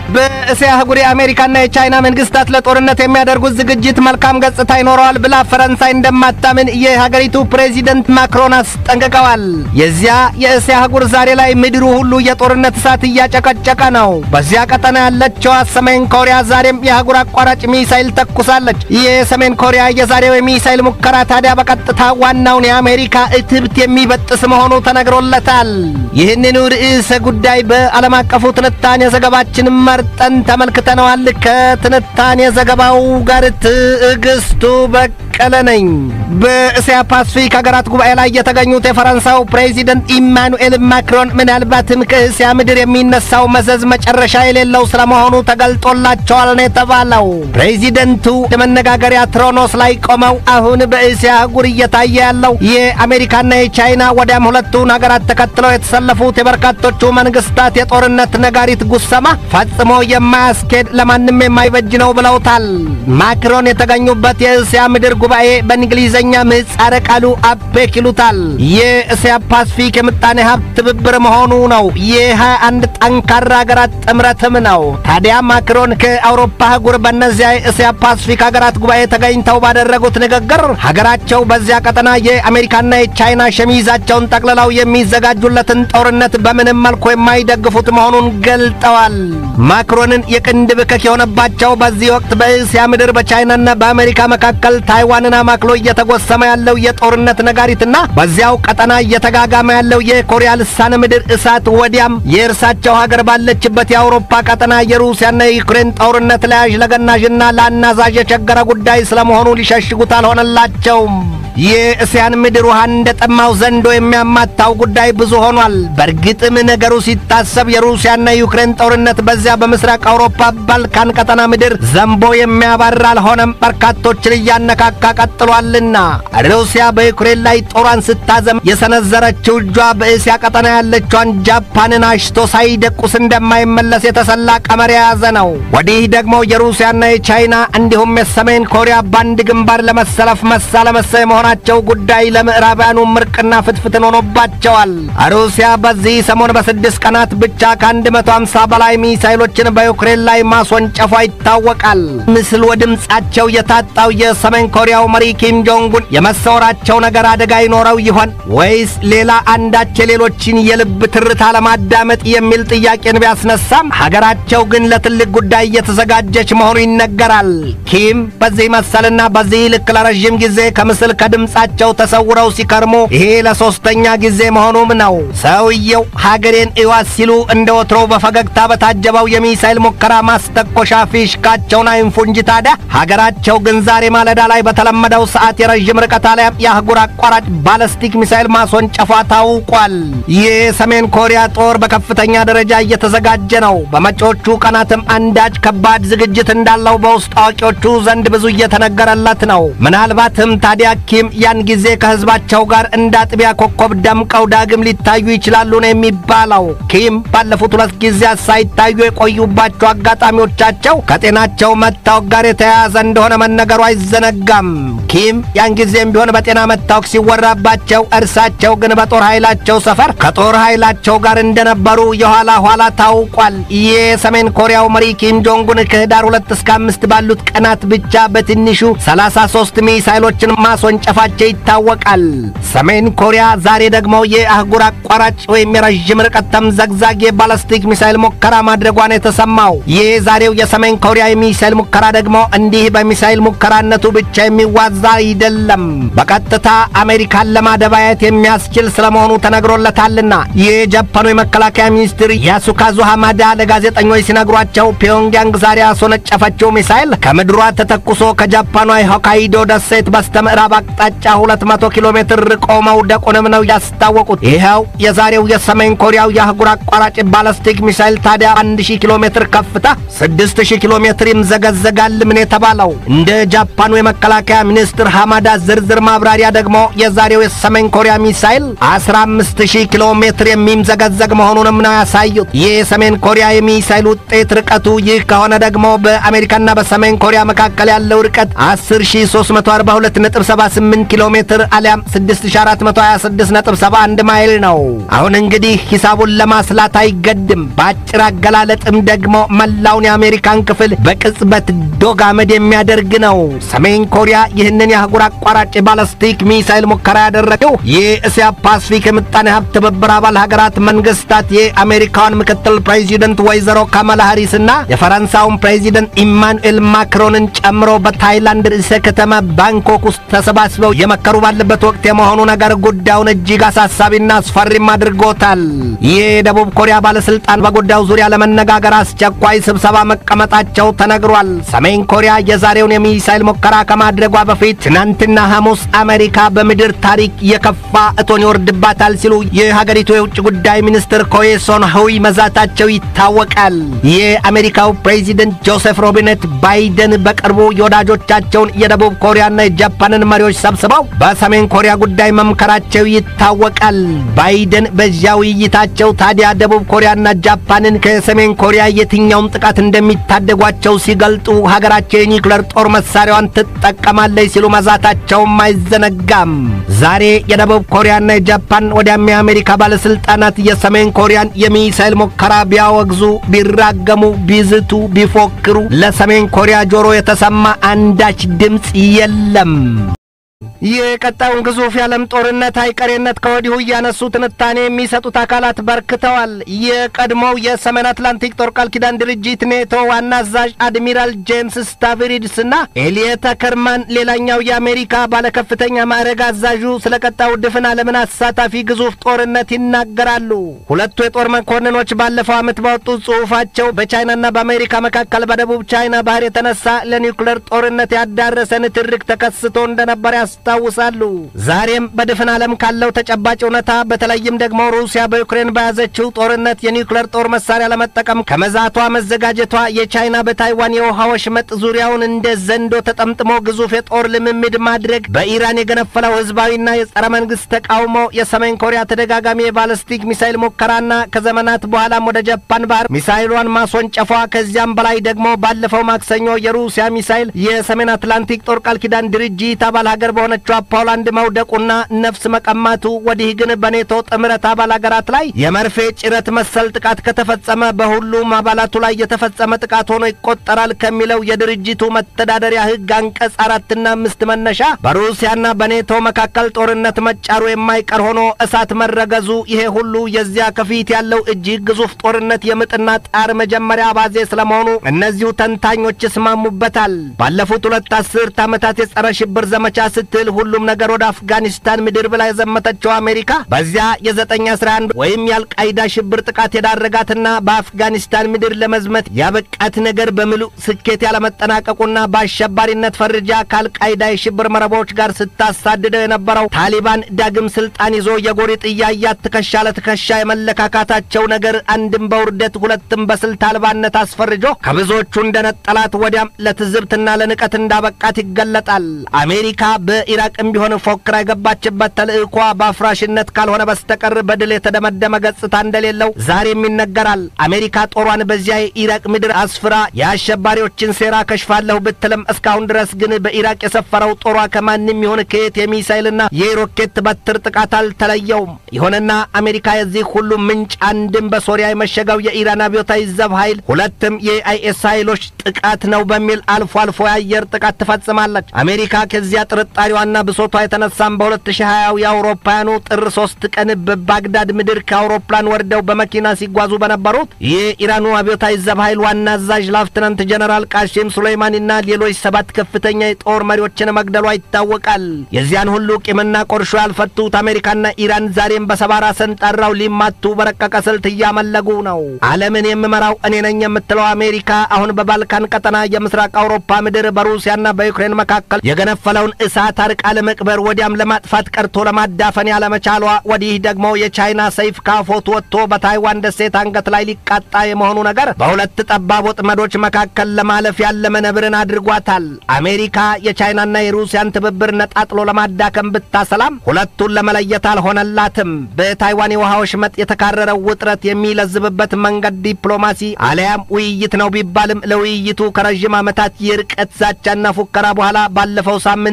በእስያ አህጉር የአሜሪካና የቻይና መንግስታት ለጦርነት የሚያደርጉት ዝግጅት መልካም ገጽታ ይኖረዋል ብላ ፈረንሳይ እንደማታምን የሀገሪቱ ፕሬዚደንት ማክሮን አስጠንቅቀዋል። የዚያ የእስያ አህጉር ዛሬ ላይ ምድሩ ሁሉ የጦርነት እሳት እያጨቀጨቀ ነው። በዚያ ቀጠና ያለችዋ ሰሜን ኮሪያ ዛሬም የአህጉር አቋራጭ ሚሳይል ተኩሳለች። ይህ የሰሜን ኮሪያ የዛሬው የሚሳይል ሙከራ ታዲያ በቀጥታ ዋናውን የአሜሪካ እትብት የሚበጥስ መሆኑ ተነግሮለታል። ይህንኑ ርዕሰ ጉዳይ በዓለም አቀፉ ትንታኔ ዘገባችን መርጠን ተመልክተነዋል። ከትንታኔ ዘገባው ጋር ትዕግስቱ በቀለ ነኝ። በእስያ ፓስፊክ ሀገራት ጉባኤ ላይ የተገኙት የፈረንሳዩ ፕሬዚደንት ኢማኑኤል ማክሮን ምናልባትም ከእስያ ምድር የሚነሳው መዘዝ መጨረሻ የሌለው ስለመሆኑ ተገልጦላቸዋል ነው የተባለው። ፕሬዚደንቱ የመነጋገሪያ ትሮኖስ ላይ ቆመው አሁን በእስያ አህጉር እየታየ ያለው የአሜሪካና የቻይና ወዲያም ሁለቱን ሀገራት ተከትለው የተሰለፉት የበርካቶቹ መንግስታት የጦርነት ነጋሪት ጉሰማ ፈጽሞ የማያስኬድ ለማንም የማይበጅ ነው ብለውታል። ማክሮን የተገኙበት የእስያ ምድር ጉባኤ በእንግሊዝኛ ምህጻረ ቃሉ አፔክ ይሉታል። የእስያ ፓስፊክ የምጣኔ ሀብት ትብብር መሆኑ ነው። የሃያ አንድ ጠንካራ ሀገራት ጥምረትም ነው። ታዲያ ማክሮን ከአውሮፓ አህጉር በእነዚያ የእስያ ፓስፊክ ሀገራት ጉባኤ ተገኝተው ባደረጉት ንግግር ሀገራቸው በዚያ ቀጠና የአሜሪካና የቻይና ሸሚዛቸውን ጠቅልለው የሚዘጋጁለትን ጦርነት በምንም መልኩ የማይደግፉት መሆኑን ገልጠዋል። ማክሮንን የቅንድብ እከክ የሆነባቸው በዚህ ወቅት በእስያ ምድር በቻይናና በአሜሪካ መካከል ታይዋንን አማክሎ እየተጎሰመ ያለው የጦርነት ነጋሪትና በዚያው ቀጠና እየተጋጋመ ያለው የኮሪያ ልሳነ ምድር እሳት ወዲያም የእርሳቸው ሀገር ባለችበት የአውሮፓ ቀጠና የሩሲያና የዩክሬን ጦርነት ለያዥ ለገናዥና ለአናዛዥ የቸገረ ጉዳይ ስለመሆኑ ሊሸሽጉት አልሆነላቸውም። የእስያን ምድር ውሃ እንደ ጠማው ዘንዶ የሚያማታው ጉዳይ ብዙ ሆኗል። በእርግጥም ነገሩ ሲታሰብ የሩሲያና የዩክሬን ጦርነት በዚያ በምስራቅ አውሮፓ ባልካን ቀጠና ምድር ዘንቦ የሚያባራ አልሆነም፣ በርካቶችን እያነካካ ቀጥሏልና። ሩሲያ በዩክሬን ላይ ጦሯን ስታዘም የሰነዘረችው እጇ በእስያ ቀጠና ያለችዋን ጃፓንን አሽቶ ሳይደቁስ እንደማይመለስ የተሰላ ቀመር የያዘ ነው። ወዲህ ደግሞ የሩሲያና የቻይና እንዲሁም የሰሜን ኮሪያ ባንድ ግንባር ለመሰለፍ መሳ ለመሳ የመሆናቸው ጉዳይ ለምዕራባውያኑ ምርቅና ፍትፍትን ሆኖባቸዋል። ሩሲያ በዚህ ሰሞን በስድስት ቀናት ብቻ ከ150 በላይ ሚሳይሎችን በዩክሬን ላይ ማስወንጨፏ ይታወቃል። ምስል ወድምጻቸው የታጣው የሰሜን ኮሪያው መሪ ኪም ጆንጉን የመሰወራቸው ነገር አደጋ ይኖረው ይሆን ወይስ ሌላ አንዳች የሌሎችን የልብ ትርታ ለማዳመጥ የሚል ጥያቄን ቢያስነሳም ሀገራቸው ግን ለትልቅ ጉዳይ እየተዘጋጀች መሆኑ ይነገራል። ኪም በዚህ መሰልና በዚህ ልክ ለረዥም ጊዜ ከምስል ከድምፃቸው ተሰውረው ሲከርሙ ይሄ ለሶስተኛ ጊዜ መሆኑም ነው። ሰውየው ሀገሬን እዋት ሲሉ እንደ ወትሮው በፈገግታ በታጀበው የሚሳይል ሙከራ ማስተኮሻ ፊሽካቸውን አይንፉ እንጂ ታዲያ ሀገራቸው ግን ዛሬ ማለዳ ላይ በተለመደው ሰዓት የረዥም ርቀት አሊያም የአህጉር አቋራጭ ባለስቲክ ሚሳይል ማስወንጨፏ ታውቋል። ይህ የሰሜን ኮሪያ ጦር በከፍተኛ ደረጃ እየተዘጋጀ ነው። በመጪዎቹ ቀናትም አንዳች ከባድ ዝግጅት እንዳለው በውስጥ አዋቂዎቹ ዘንድ ብዙ እየተነገረለት ነው። ምናልባትም ታዲያ ኪም ያን ጊዜ ከህዝባቸው ጋር እንደ አጥቢያ ኮከብ ደምቀው ዳግም ሊታዩ ይችላሉ ነው የሚባለው። ኪም ባለፉት ሁለት ጊዜያት ሳይታዩ የቆዩባቸው አጋጣሚዎቻቸው ከጤናቸው መታወክ ጋር የተያያዘ እንደሆነ መነገሩ አይዘነጋም። ኪም ያን ጊዜም ቢሆን በጤና መታወክ ሲወራባቸው፣ እርሳቸው ግን በጦር ኃይላቸው ሰፈር ከጦር ኃይላቸው ጋር እንደነበሩ የኋላ ኋላ ታውቋል። ይህ የሰሜን ኮሪያው መሪ ኪም ጆንጉን ከህዳር ሁለት እስከ አምስት ባሉት ቀናት ብቻ በትንሹ 33 ሚሳይሎችን ማስወንጨፋቸው ይታወቃል። ሰሜን ኮሪያ ዛሬ ደግሞ የአህጉር አቋራጭ ወይም የረዥም ርቀት ተምዘግዛግ የባላስቲክ ሚሳይል ሙከራ ማድረጓን የተሰማው ይህ ዛሬው የሰሜን ኮሪያ የሚሳይል ሙከራ ደግሞ እንዲህ በሚሳይል ሙከራነቱ ብቻ የሚዋዛ አይደለም። በቀጥታ አሜሪካን ለማደባየት የሚያስችል ስለመሆኑ ተነግሮለታልና የጃፓኑ የመከላከያ ሚኒስትር ያሱካዙ ሐማዳ ለጋዜጠኞች ሲነግሯቸው ፒዮንግያንግ ዛሬ ያስወነጨፈችው ሚሳይል ከምድሯ ተተኩሶ ከጃፓኗ የሆካይዶ ደሴት በስተ ምዕራብ አቅጣጫ 200 ኪሎ ሜትር ርቆ መውደቁንም ነው ያስታወቁት። ይኸው የዛሬው የሰሜን ኮሪያው የአህጉር አቋራጭ ባላስቲክ ሚሳይል ታዲያ 1000 ኪሎ ሜትር ከፍታ 6000 ኪሎ ሜትር ይምዘገዘጋል ምን የተባለው እንደ ጃፓኑ የመከላከያ ሚኒስትር ሐማዳ ዝርዝር ማብራሪያ ደግሞ የዛሬው የሰሜን ኮሪያ ሚሳይል 15000 ኪሎ ሜትር የሚምዘገዘግ መሆኑንም ነው ያሳዩት። ይህ የሰሜን ኮሪያ የሚሳይል ውጤት ርቀቱ ይህ ከሆነ ደግሞ በአሜሪካና በሰሜን ኮሪያ መካከል ያለው ርቀት 10342.78 ኪሎ ሜትር አሊያም 6426.71 ማይል ነው። አሁን እንግዲህ ሂሳቡን ለማስላት አይገድም። በአጭር አገላለጥም ደግሞ መላውን የአሜሪካን ክፍል በቅጽበት ዶግ አመድ የሚያደርግ ነው። ሰሜን ኮሪያ ይህንን የአህጉር አቋራጭ ባለስቲክ ሚሳይል ሙከራ ያደረገው የእስያ ፓሲፊክ የምጣኔ ሀብት ትብብር አባል ሀገራት መንግስታት የአሜሪካውን ምክትል ፕሬዚደንት ወይዘሮ ካማላ ሃሪስና የፈረንሳውን ፕሬዚደንት ኢማኑኤል ማክሮንን ጨምሮ በታይላንድ ርዕሰ ከተማ ባንኮክ ውስጥ ተሰባስበው የመከሩ ባለበት ወቅት የመሆኑ ነገር ጉዳዩን እጅግ አሳሳቢና አስፈሪም አድርጎታል። ይህ የደቡብ ኮሪያ ባለስልጣን በጉዳዩ ዙሪያ ለመነጋገር አስቸኳይ ስብሰባ መቀመጣቸው ተነግሯል። ሰሜን ኮሪያ የዛሬውን የሚሳይል ሙከራ ከማድረጓ በፊት ትናንትና ሐሙስ አሜሪካ በምድር ታሪክ የከፋ እቶን ይወርድባታል ሲሉ የሀገሪቱ የውጭ ጉዳይ ሚኒስትር ኮዬ ሶን ሆይ መዛታቸው ይታወቃል። የአሜሪካው ፕሬዚደንት ጆሴፍ ሮቢነት ባይደን በቅርቡ የወዳጆቻቸውን የደቡብ ኮሪያና የጃፓንን መሪዎች ሰብስበው በሰሜን ኮሪያ ጉዳይ መምከራቸው ይታወቃል። ባይደን በዚያ ውይይታቸው ታዲያ ደቡብ ኮሪያና ጃፓንን ከሰሜን ኮሪያ የትኛውም ጥቃት እንደሚታደጓቸው ሲገልጡ ሀገራቸው የኒውክለር ጦር መሳሪያዋን ትጠቀማለች ሲሉ መዛታቸውም አይዘነጋም። ዛሬ የደቡብ ኮሪያና የጃፓን ወዲያም የአሜሪካ ባለስልጣናት የሰሜን ኮሪያን የሚሳይል ሙከራ ቢያወግዙ፣ ቢራገሙ፣ ቢዝቱ፣ ቢፎክሩ ለሰሜን ኮሪያ ጆሮ የተሰማ አንዳች ድምፅ የለም። የቀጣዩን ግዙፍ የዓለም ጦርነት አይቀሬነት ከወዲሁ እያነሱ ትንታኔ የሚሰጡት አካላት በርክተዋል። የቀድሞው የሰሜን አትላንቲክ ጦር ቃል ኪዳን ድርጅት ኔቶ ዋና አዛዥ አድሚራል ጄምስ ስታቪሪድስ እና ኤልየተ ከርማን ሌላኛው የአሜሪካ ባለከፍተኛ ማዕረግ አዛዡ ስለ ቀጣዩ ድፍን ዓለምን አሳታፊ ግዙፍ ጦርነት ይናገራሉ። ሁለቱ የጦር መኮንኖች ባለፈው ዓመት ባወጡት ጽሑፋቸው በቻይናና በአሜሪካ መካከል በደቡብ ቻይና ባህር የተነሳ ለኒውክለር ጦርነት ያዳረሰ ንትርክ ተከስቶ እንደነበር ያስታውሳሉ። ዛሬም በድፍን ዓለም ካለው ተጨባጭ እውነታ በተለይም ደግሞ ሩሲያ በዩክሬን በያዘችው ጦርነት የኒውክለር ጦር መሳሪያ ለመጠቀም ከመዛቷ መዘጋጀቷ የቻይና በታይዋን የውሃ ወሽመጥ ዙሪያውን እንደ ዘንዶ ተጠምጥሞ ግዙፍ የጦር ልምምድ ማድረግ፣ በኢራን የገነፈለው ህዝባዊና የጸረ መንግስት ተቃውሞ፣ የሰሜን ኮሪያ ተደጋጋሚ የባለስቲክ ሚሳይል ሙከራና ከዘመናት በኋላም ወደ ጃፓን ባህር ሚሳይሏን ማስወንጨፏ፣ ከዚያም በላይ ደግሞ ባለፈው ማክሰኞ የሩሲያ ሚሳይል የሰሜን አትላንቲክ ጦር ቃል ኪዳን ድርጅት አባል ሀገር በሆነችው ፖላንድ መውደቁና ነፍስ መቀማቱ ወዲህ ግን በኔቶ ጥምረት አባል ሀገራት ላይ የመርፌ ጭረት መሰል ጥቃት ከተፈጸመ በሁሉም አባላቱ ላይ የተፈጸመ ጥቃት ሆኖ ይቆጠራል ከሚለው የድርጅቱ መተዳደሪያ ህግ አንቀጽ አራትና አምስት መነሻ በሩሲያና በኔቶ መካከል ጦርነት መጫሩ የማይቀር ሆኖ እሳት መረገዙ ይሄ ሁሉ የዚያ ከፊት ያለው እጅግ ግዙፍ ጦርነት የምጥና ጣር መጀመሪያ አባዜ ስለመሆኑ እነዚሁ ተንታኞች ይስማሙበታል። ባለፉት ሁለት አስርት ዓመታት የጸረ ሽብር ዘመቻ ስትል ሁሉም ነገር ወደ አፍጋኒስታን ምድር ብላ የዘመተችው አሜሪካ በዚያ የዘጠኝ አስራ አንድ ወይም የአልቃይዳ ሽብር ጥቃት የዳረጋትና በአፍጋኒስታን ምድር ለመዝመት ያበቃት ነገር በምሉእ ስኬት ያለመጠናቀቁና በአሸባሪነት ፈርጃ ከአልቃይዳ የሽብር መረቦች ጋር ስታሳድደው የነበረው ታሊባን ዳግም ስልጣን ይዞ የጎሪጥ እያያት ትከሻ ለትከሻ የመለካካታቸው ነገር አንድም በውርደት ሁለትም በስልት አልባነት አስፈርጆ ከብዙዎቹ እንደነጠላት ወዲያም ለትዝብትና ለንቀት እንዳበቃት ይገለጣል። አሜሪካ በኢራቅም ቢሆን ፎክራ የገባችበት ተልእኳ በአፍራሽነት ካልሆነ በስተቀር በድል የተደመደመ ገጽታ እንደሌለው ዛሬም ይነገራል። አሜሪካ ጦሯን በዚያ የኢራቅ ምድር አስፍራ የአሸባሪዎችን ሴራ ከሽፋለሁ ብትልም እስካሁን ድረስ ግን በኢራቅ የሰፈረው ጦሯ ከማንም ይሁን ከየት የሚሳይልና የሮኬት በትር ጥቃት አልተለየውም። ይሁንና አሜሪካ የዚህ ሁሉ ምንጭ አንድም በሶሪያ የመሸገው የኢራን አብዮታዊ ዘብ ኃይል፣ ሁለትም የአይኤስ ኃይሎች ጥቃት ነው በሚል አልፎ አልፎ የአየር ጥቃት ትፈጽማለች። አሜሪካ ከዚያ ጥርጣሬዋና ብሶቷ የተነሳም በ2020 የአውሮፓውያኑ ጥር ሶስት ቀን በባግዳድ ምድር ከአውሮፕላን ወርደው በመኪና ሲጓዙ በነበሩት የኢራኑ አብዮታዊ ዘብ ኃይል ዋና አዛዥ ላፍትናንት ጀነራል ቃሲም ሱሌይማኒና ሌሎች ሰባት ከፍተኛ የጦር መሪዎችን መግደሏ ይታወቃል። የዚያን ሁሉ ቂምና ቆርሾ ያልፈቱት አሜሪካና ኢራን ዛሬም በሰባራ ሰንጠራው ሊማቱ በረቀቀ ስልት እያመለጉ ነው። ዓለምን የምመራው እኔ ነኝ የምትለው አሜሪካ አሁን በባልካን ቀጠና የምስራቅ አውሮፓ ምድር በሩሲያና በዩክሬን መካከል የገነፈለውን እሳት አርቃ ለመቅበር ወዲያም ለማጥፋት ቀርቶ ለማዳፈን ያለመቻሏ፣ ወዲህ ደግሞ የቻይና ሰይፍ ካፎት ወጥቶ በታይዋን ደሴት አንገት ላይ ሊቃጣ የመሆኑ ነገር በሁለት ጠባብ ወጥመዶች መካከል ለማለፍ ያለመ ነብርን አድርጓታል። አሜሪካ የቻይናና የሩሲያን ትብብር ነጣጥሎ ለማዳከም ብታሰላም ሁለቱን ለመለየት አልሆነላትም። በታይዋን የውሃ ወሽመጥ የተካረረው ውጥረት የሚለዝብበት መንገድ ዲፕሎማሲ አለያም ውይይት ነው ቢባልም ለውይይቱ ከረዥም ዓመታት የርቀት ዛቻና ፉከራ በኋላ ባለፈው ሳምንት ኢንዶ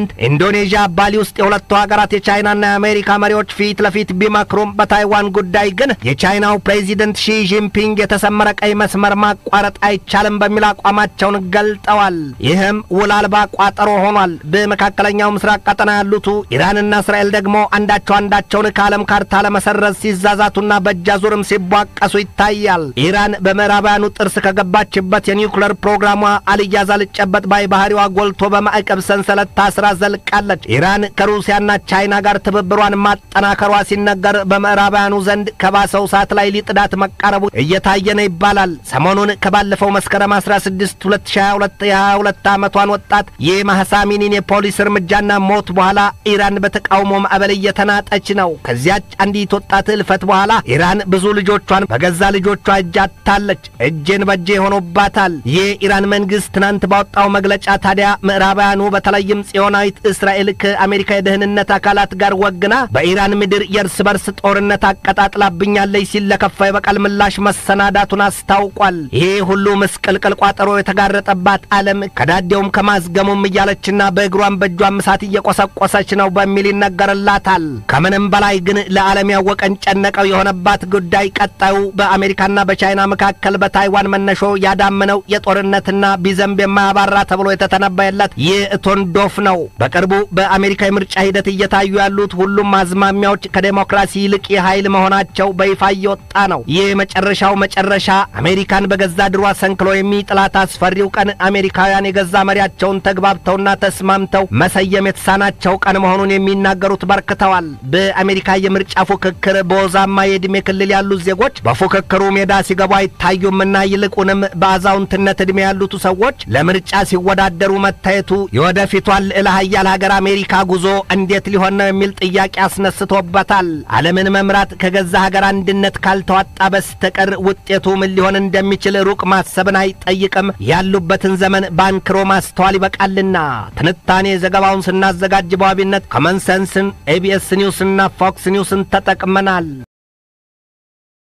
ኢንዶኔዥያ ባሊ ውስጥ የሁለቱ ሀገራት የቻይናና የአሜሪካ መሪዎች ፊት ለፊት ቢመክሩም በታይዋን ጉዳይ ግን የቻይናው ፕሬዚደንት ሺ ጂንፒንግ የተሰመረ ቀይ መስመር ማቋረጥ አይቻልም በሚል አቋማቸውን ገልጠዋል። ይህም ውል አልባ ቋጠሮ ሆኗል። በመካከለኛው ምስራቅ ቀጠና ያሉቱ ኢራንና እስራኤል ደግሞ አንዳቸው አንዳቸውን ከዓለም ካርታ ለመሰረዝ ሲዛዛቱና በእጃዙርም ሲቧቀሱ ይታያል። ኢራን በምዕራባውያኑ ጥርስ ከገባችበት የኒውክለር ፕሮግራሟ አልያዝ አልጨበጥ ባይ ባህሪዋ ጎልቶ በማዕቀብ ሰንሰለት ታስራ ዘልቃለች። ኢራን ከሩሲያና ቻይና ጋር ትብብሯን ማጠናከሯ ሲነገር በምዕራባውያኑ ዘንድ ከባሰው ሰዓት ላይ ሊጥዳት መቃረቡ እየታየ ነው ይባላል። ሰሞኑን ከባለፈው መስከረም 16 2022 የ22 ዓመቷን ወጣት የማህሳሚኒን የፖሊስ እርምጃና ሞት በኋላ ኢራን በተቃውሞ ማዕበል እየተናጠች ነው። ከዚያች አንዲት ወጣት እልፈት በኋላ ኢራን ብዙ ልጆቿን በገዛ ልጆቿ እጅ አጥታለች። እጄን በእጄ ሆኖባታል። የኢራን መንግስት ትናንት ባወጣው መግለጫ ታዲያ ምዕራባውያኑ በተለይም ጽዮናዊት እስራኤል ከአሜሪካ የደህንነት አካላት ጋር ወግና በኢራን ምድር የእርስ በርስ ጦርነት አቀጣጥላብኛለች ሲል ለከፋ የበቀል ምላሽ መሰናዳቱን አስታውቋል። ይሄ ሁሉ ምስቅልቅል ቋጠሮ የተጋረጠባት ዓለም ከዳዴውም ከማዝገሙም እያለችና በእግሯም በእጇም እሳት እየቆሰቆሰች ነው በሚል ይነገርላታል። ከምንም በላይ ግን ለዓለም ያወቀን ጨነቀው የሆነባት ጉዳይ ቀጣዩ በአሜሪካና በቻይና መካከል በታይዋን መነሾ ያዳመነው የጦርነትና ቢዘንብ የማያባራ ተብሎ የተተነበየለት የእቶን ዶፍ ነው። በቅርቡ በአሜሪካ የምርጫ ሂደት እየታዩ ያሉት ሁሉም አዝማሚያዎች ከዴሞክራሲ ይልቅ የኃይል መሆናቸው በይፋ እየወጣ ነው። ይህ መጨረሻው መጨረሻ አሜሪካን በገዛ ድሯ ሰንክሎ የሚጥላት አስፈሪው ቀን አሜሪካውያን የገዛ መሪያቸውን ተግባብተውና ተስማምተው መሰየም የተሳናቸው ቀን መሆኑን የሚናገሩት በርክተዋል። በአሜሪካ የምርጫ ፉክክር በወዛማ የዕድሜ ክልል ያሉት ዜጎች በፉክክሩ ሜዳ ሲገቡ አይታዩምና ይልቁንም በአዛውንትነት ዕድሜ ያሉት ሰዎች ለምርጫ ሲወዳደሩ መታየቱ የወደፊቷን ልዕለ ኃያል ሀገር አሜሪካ ጉዞ እንዴት ሊሆን ነው የሚል ጥያቄ አስነስቶበታል። ዓለምን መምራት ከገዛ ሀገር አንድነት ካልተዋጣ በስተቀር ውጤቱ ምን ሊሆን እንደሚችል ሩቅ ማሰብን አይጠይቅም። ያሉበትን ዘመን ባንክሮ ማስተዋል ይበቃልና። ትንታኔ ዘገባውን ስናዘጋጅ በዋቢነት ኮመንሰንስን፣ ኤቢኤስ ኒውስና ፎክስ ኒውስን ተጠቅመናል።